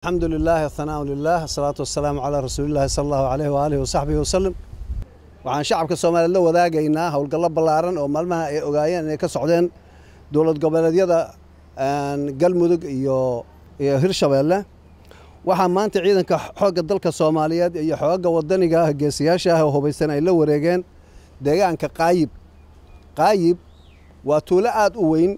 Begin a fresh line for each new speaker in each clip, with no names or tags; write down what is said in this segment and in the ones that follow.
alxamdu lilahi ahanaa lilah asalaatu wasalaamu calaa rasuulillahi sala allahu aleyh waaalih wasaxbihi wasalam waxaan shacabka soomaaliyeed la wadaagaynaa howlgallo ballaaran oo maalmaha ay ogaayeen inay ka socdeen dowlad goboleedyada galmudug iyo iyo hirshabeelle waxaa maanta ciidanka xoogga dalka soomaaliyeed iyo xoogga wadaniga ah geesiyaasha ah oo hubaysan ay la wareegeen deegaanka qaayib qaayib waa tuulo aad u weyn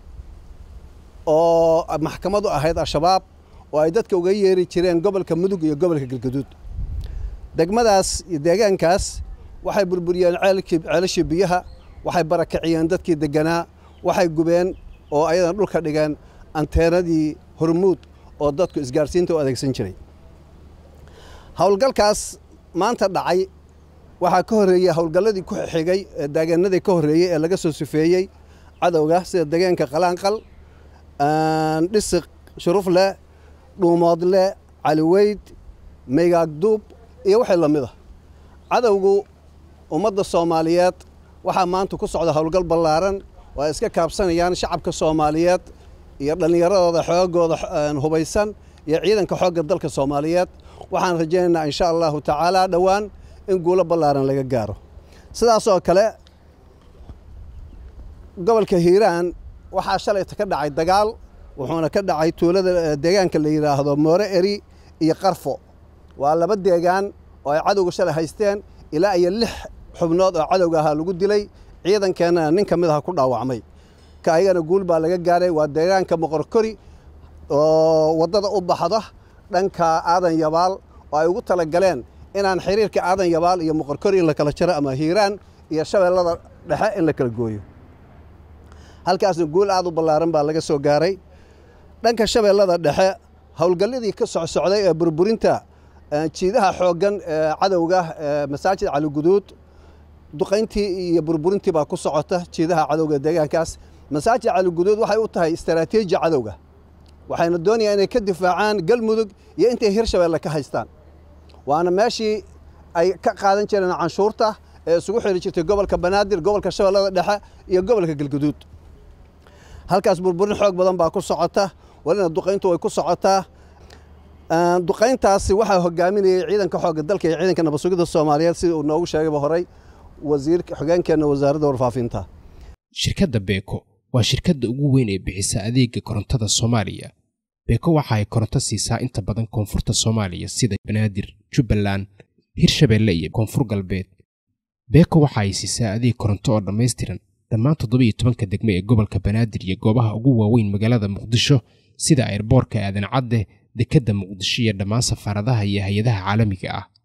oo maxkamadu ahayd al-shabaab oo ay dadka uga yeeri jireen gobolka mudug iyo gobolka galgaduud degmadaas iyo deegaankaas waxay burburiyeen ceelashii biyaha waxay barakiciyeen dadkii deganaa waxay gubeen oo ayadan dhulka dhigeen anteenadii hormuud oo dadku isgaarsiinta u adeegsan jiray howlgalkaas maanta dhacay waxaa ka horreeyey howlgalladii ku xigay ee deegaanadii ka horreeyey ee laga soo sifeeyey cadowga sida deegaanka qalaanqal dhisiq shurufleh dhuumoodle caliweyd maygaagduub iyo wixii la mid a cadowgu ummadda soomaaliyeed waxaa maanta ku socda howlgal ballaaran oo ay iska kaabsanayaan shacabka soomaaliyeed iyo dhallinyaradooda xoogooda hubaysan iyo ciidanka xoogga dalka soomaaliyeed waxaan rajaynaynaa insha allahu tacaala dhowaan in guulo ballaaran laga gaaro sidaasoo kale gobolka hiiraan waxaa shalayta ka dhacay dagaal wuxuuna ka dhacay tuulada deegaanka la yidhaahdo moore eri iyo qarfo waa laba deegaan oo ay cadowga shalay haysteen ilaa iyo lix xubnood oo cadowga ahaa lagu dilay ciidankeennana nin ka mid aha ku dhaawacmay ka ayagana guul baa laga gaaray waa deegaanka moqorkori oo waddada u baxda dhanka aadan yabaal oo ay ugu talagaleen inaan xiriirka aadan yabaal iyo moqorkori in la kala jaro ama hiiraan iyo shabeellada dhexe in la kala gooyo halkaasna guul aad u ballaaran baa laga soo gaaray dhanka shabeellada dhexe howlgalladii ka socsocday ee burburinta jiidaha xooggan ee cadowga masaajid caliguduud duqayntii iyo burburintii baa ku socota jiidaha cadowga deegaankaas masaajid caliguduud waxay u tahay istaraatiiji cadowga waxayna doonayaan inay ka difaacaan galmudug iyo intay hirshabeelle ka haystaan waana meeshii ay ka qaadan jireen canshuurta ee isugu xiri jirtay gobolka banaadir gobolka shabeellada dhexe iyo gobolka galguduud halkaas burburin xoog badan baa ku socota walina duqayntu way ku socotaa duqayntaasi waxaa hogaaminayay ciidanka xoogga dalka iyo ciidanka nabadsugidda soomaaliyeed sida uu noogu sheegayba horey wasiirka xogeenkeenna wasaaradda warfaafinta
shirkadda beeko waa shirkadda ugu weyn ee bixisa adeega korontada soomaaliya beeko waxa ay koronto siisaa inta badan koonfurta soomaaliya sida banaadir jubbaland hirshabeelle iyo koonfur galbeed beeko waxa ay siisaa adeeg koronto oo dhammaystiran dhammaan toddobiiyo tobanka degmo ee gobolka banaadir iyo goobaha ugu waaweyn magaalada muqdisho sida ayrboorka aadan cadde dekedda muqdisho iyo dhammaan safaaradaha iyo hay-adaha caalamiga ah